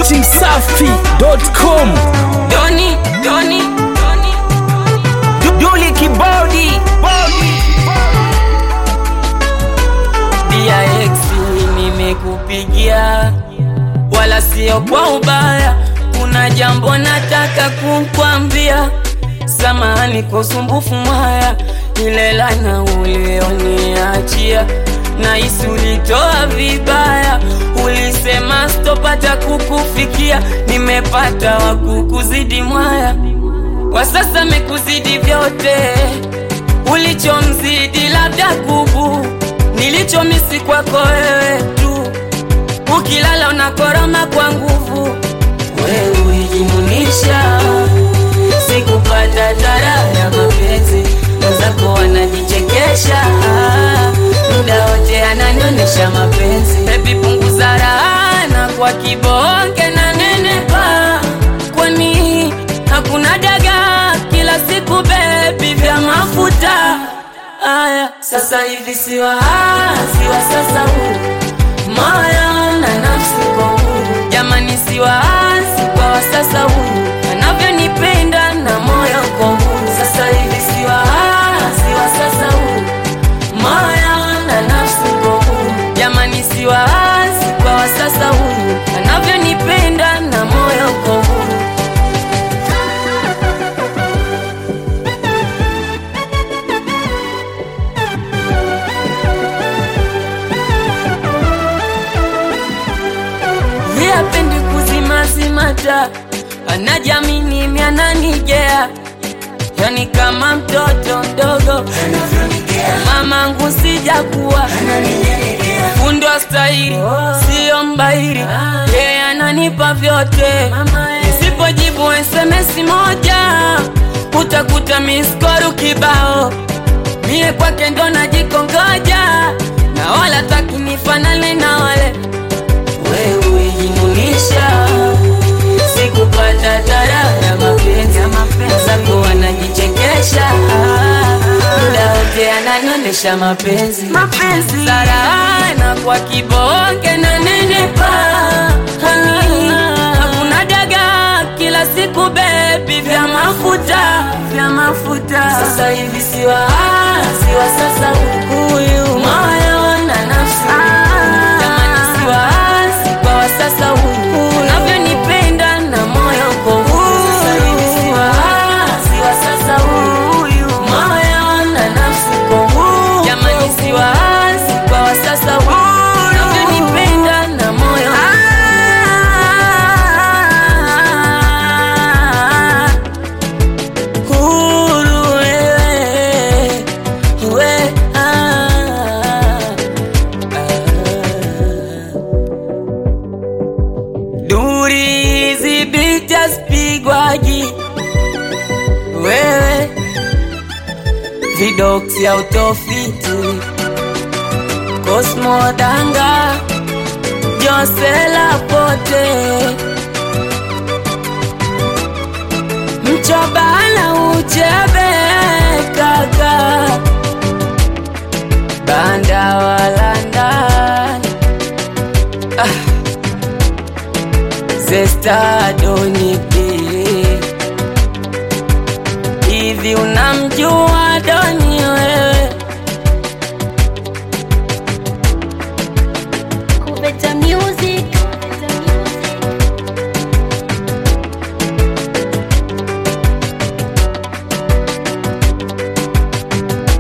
datimsafi.com Doni, Doni, Doni, Duli Kibodi, DIX nimekupigia, wala sio kwa ubaya. Kuna jambo nataka kukwambia, samahani kwa usumbufu mwaya, ile lana ulioniachia nahisi ulitoa vibaya, ulisema stopata kukufikia, nimepata wa kukuzidi mwaya, kwa sasa mekuzidi vyote, ulichomzidi labda kubu, nilichomisi kwako wewe tu, ukilala unakoroma kwa nguvu, wewe ulijimunisha, sikupata tara ya mapenzi, wenzako wanajichekesha muda wote ananionesha mapenzi. Baby punguza raha na kwa kibonge na nenepa, kwani hakuna daga kila siku baby vya mafuta aya. Sasa hivi siwa siwa sasa huu moyo na nafsi kwa huru, jamani siwa si kwa wa sasa huu anavyonipenda na moyo kwa huru. Sasa hivi siwa siwa sasa huu moyo na nafsi kwa huru, jamani si waasi kwa wa sasa huyu anavyonipenda na moyo kwa huru. Yapendi kuzimazimata, anajamini miananigea, yani kama mtoto mdogo mamangu sijakuwa fundwa stahili siyo mbairi yeye ananipa vyote nisipojibu SMS moja utakuta miskoru kibao mie kwake ndo najikongoja na wala takinifanane na wale wewe jimunisha sikupata tara ya mapenzi zako wanajichekesha muda wote ananionesha mapenzi mapenzi sarana kwa kibonge na nenepa Hani, hakuna daga kila siku bebi vya mafuta vya mafuta sasa hivi siwa siwa sasa huyu moyo na nafsi jamani siwa si kwa wa sasa huyu unavyonipenda na moyo kwa huu sasa hivi siwa siwa sasa huyu moyo na nafsi kwa huu jamani siwa si kwa wa sasa huyu unavyonipenda na moyo huru wewe we ah, ah. Duri zibita spigwaji wewe vidoksi autofiti Cosmo Danga Josela Pote Mchobana uchebe kaka Banda walanda ah. Zesta Doniki hivi unamjua Doni wewe? Kuveta Music.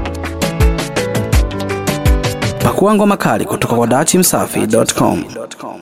pakua ngoma kali kutoka kwa datimsafi.com